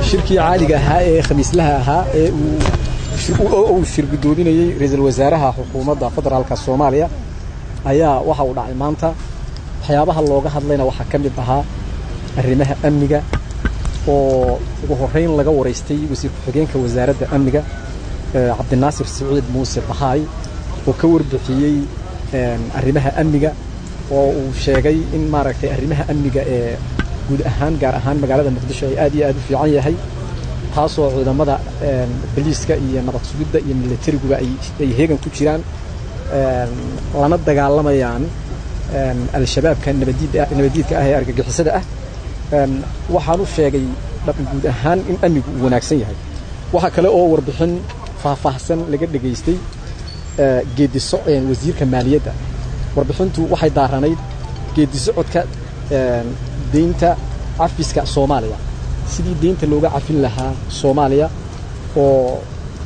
shirkii caadiga ahaa ee khamiislaha ahaa ee uu shir guddoominayey ra-iisul wasaaraha xukuumadda federaalka soomaaliya ayaa waxa uu dhacay maanta waxyaabaha looga hadlayna waxaa ka mid ahaa arrimaha amniga oo ugu horrayn laga waraystay wasiir ku-xigeenka wasaaradda amniga cabdinaasir siciid muuse bahaay oo ka warbixiyey arrimaha amniga oo uu sheegay in maaragtay arrimaha amniga ee guud ahaan gaar ahaan magaalada muqdisho ay aad iyo aad u fiican yahay taasoo ciidamada boliiska iyo nabad sugidda iyo milatariguba ay heegan ku jiraan lana dagaalamayaan al-shabaabka nabadiidka ah ee argagixisada ah waxaan u sheegay guud ahaan in amnigu uu wanaagsan yahay waxaa kale oo warbixin faahfaahsan laga dhegaystay geediso wasiirka maaliyadda warbixintu waxay daaranayd geedisocodka deynta cafiska soomaaliya sidii deynta looga cafin lahaa soomaaliya oo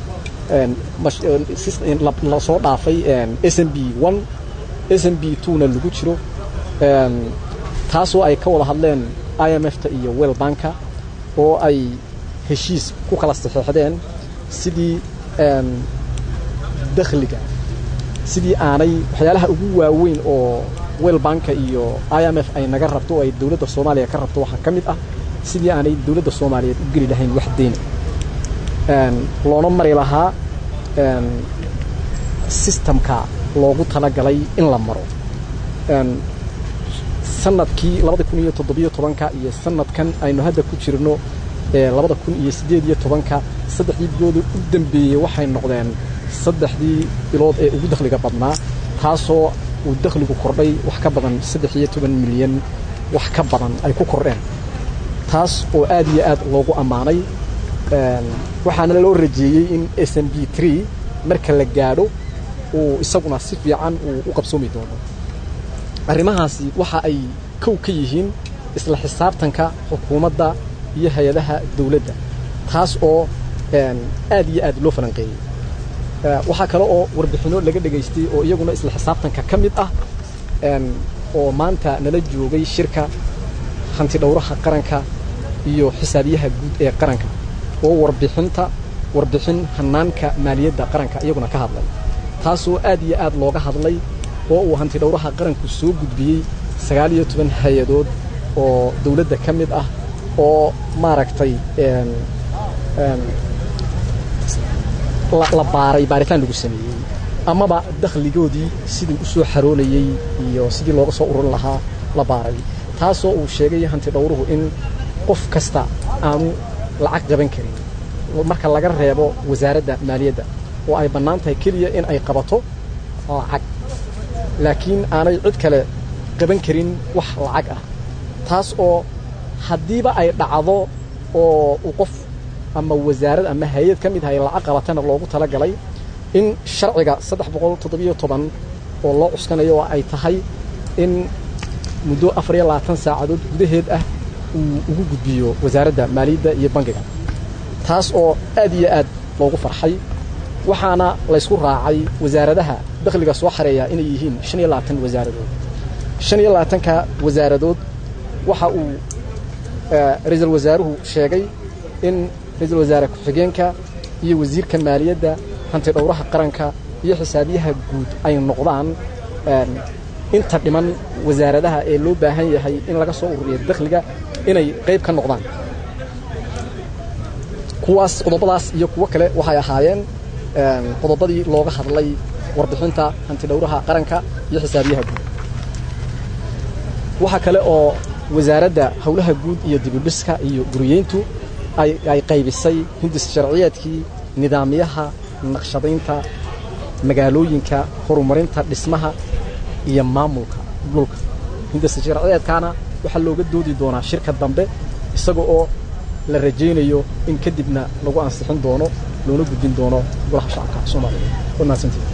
lasoo dhaafay s m b one s m b twona lagu jiro taasoo ay ka wada hadleen i m f ta iyo well banka oo ay heshiis ku kala saxeexdeen sidii dakhliga sidii aanay waxyaalaha ugu waaweyn oo well banka iyo i m f ay naga rabto oo ay dowladda soomaaliya ka rabto waxaa ka mid ah sidii aanay dowladda soomaaliyeed u geli lahayn wax deyna loona mari lahaa sistamka loogu talagalay in la maro sanadkii labada kun iyo toddobiyo tobanka iyo sanadkan aynu hadda ku jirno labada kun iyo siddeed iyo tobanka saddexdii bilooda u dambeeyey waxay noqdeen saddexdii bilood ee ugu dakhliga badnaa taasoo uu dakhligu kordhay wax ka badan saddex iyo toban milyan wax ka badan ay ku kordheen taas oo aad iyo aad loogu ammaanay waxaana loo rajeeyey in s m b tree marka la gaadho uu isaguna si fiican uu u qabsoomi doono arrimahaasi waxa ay kow ka yihiin isla xisaabtanka xukuumadda iyo hay-adaha dawladda taas oo aad iyo aad loo falanqeeyey waxaa kale oo warbixinno laga dhegaystay oo iyaguna isla xisaabtanka ka mid ah oo maanta nala joogay shirka hanti dhowraha qaranka iyo xisaabiyaha guud ee qaranka oo warbixinta warbixin hanaanka maaliyadda qaranka iyaguna ka hadlay taasoo aad iyo aad looga hadlay oo uu hanti dhowraha qaranku soo gudbiyey sagaal iyo toban hay-adood oo dawladda ka mid ah oo maaragtay la baaray baaritaan lagu sameeyey amaba dakhligoodii sidii u soo xaroonayey iyo sidii looga soo ururin lahaa la baaray taasoo uu sheegay hanti dhowruhu in qof kasta aanu lacag qaban karin marka laga reebo wasaaradda maaliyadda oo ay bannaan tahay keliya in ay qabato lacag laakiin aanay cid kale qaban karin wax lacag ah taas oo haddiiba ay dhacdo oo uu qof ama wasaarad ama hay-ad ka mid ah ay lacag qabatana loogu talagalay in sharciga saddex boqol toddobiyo toban oo loo cuskanayo oo ay tahay in muddo afar iyo labaatan saacadood gudaheed ah uu ugu gudbiyo wasaaradda maaliyadda iyo bangiga taas oo aad iyo aad loogu farxay waxaana laysku raacay wasaaradaha dakhliga soo xareeya inay yihiin shan iyo labaatan wasaaradood shan iyo labaatanka wasaaradood waxa uu ra-iisul wasaaruhu sheegay in ra-iisul wasaare ku-xigeenka iyo wasiirka maaliyadda hanti dhowraha qaranka iyo xisaabiyaha guud ay noqdaan inta dhiman wasaaradaha ee loo baahan yahay in laga soo ururiyo dakhliga inay qayb ka noqdaan kuwaas qodobadaas iyo kuwo kale waxay ahaayeen qodobadii looga hadlay warbixinta hanti dhowraha qaranka iyo xisaabiyaha guud waxaa kale oo wasaaradda howlaha guud iyo dibudhiska iyo guriyeyntu ay qaybisay hindis sharciyeedkii nidaamyaha naqshadaynta magaalooyinka horumarinta dhismaha iyo maamulka dhulka hindis sharciyeedkaana waxaa looga doodi doonaa shirka dambe isaga oo la rajaynayo in kadibna lagu ansixin doono loona gudbin doono golaha shacabka soomaaliya